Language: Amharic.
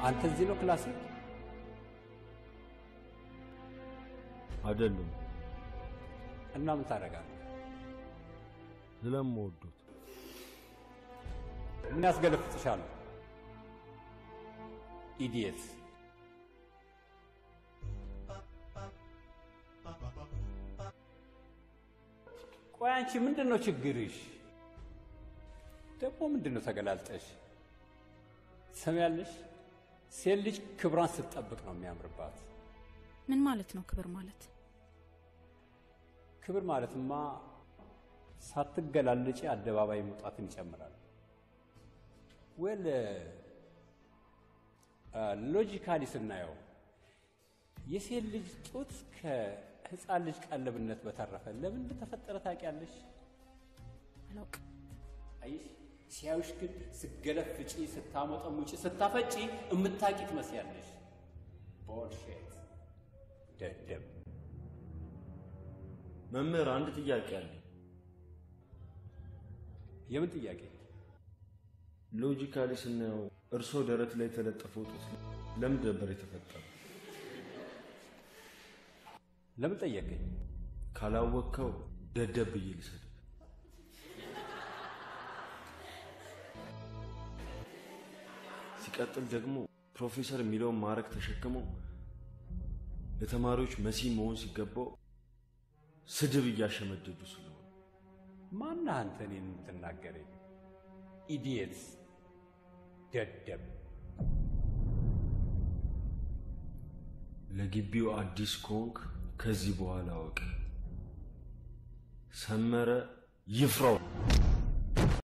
አንተ እዚህ ነው ክላስ አይደለም እና ምን ታደርጋለህ? ስለምወዱት ምን ያስገለፍጥሻል? ኢዲየት ቆይ አንቺ ምንድን ነው ችግርሽ? ደግሞ ምንድን ነው ተገላልጠሽ ትሰሚያለሽ? ሴት ልጅ ክብሯን ስትጠብቅ ነው የሚያምርባት። ምን ማለት ነው ክብር ማለት? ክብር ማለትማ ሳትገላለጪ አደባባይ መውጣትን ይጨምራል። ወል ሎጂካሊ ስናየው የሴት ልጅ ጡት ከህፃን ልጅ ቀለብነት በተረፈ ለምን እንደተፈጠረ ታውቂያለሽ? አላውቅም። አየሽ፣ ሲያዩሽ ግን ስገለፍጪ፣ ስታሞጠሙጪ፣ ስታፈጪ እምታቂ ትመስያለሽ። ቦልሼት ደደብ። መምህር አንድ ጥያቄ አለ። የምን ጥያቄ? ሎጂካሊ ስናየው እርሶ ደረት ላይ የተለጠፈው ጡት ለምን ነበር የተፈጠረው? ለምን ጠየቀኝ? ካላወቅከው ደደብ ብዬ ልሰድብ። ሲቀጥል ደግሞ ፕሮፌሰር የሚለውን ማዕረግ ተሸክመው ለተማሪዎች መሲ መሆን ሲገባው ስድብ እያሸመደዱ ስለሆነ ማነህ አንተ እኔን የምትናገረኝ? ኢዲየት ደደብ። ለግቢው አዲስ ኮንክ ከዚህ በኋላ አወቅ። ሰመረ ይፍራው።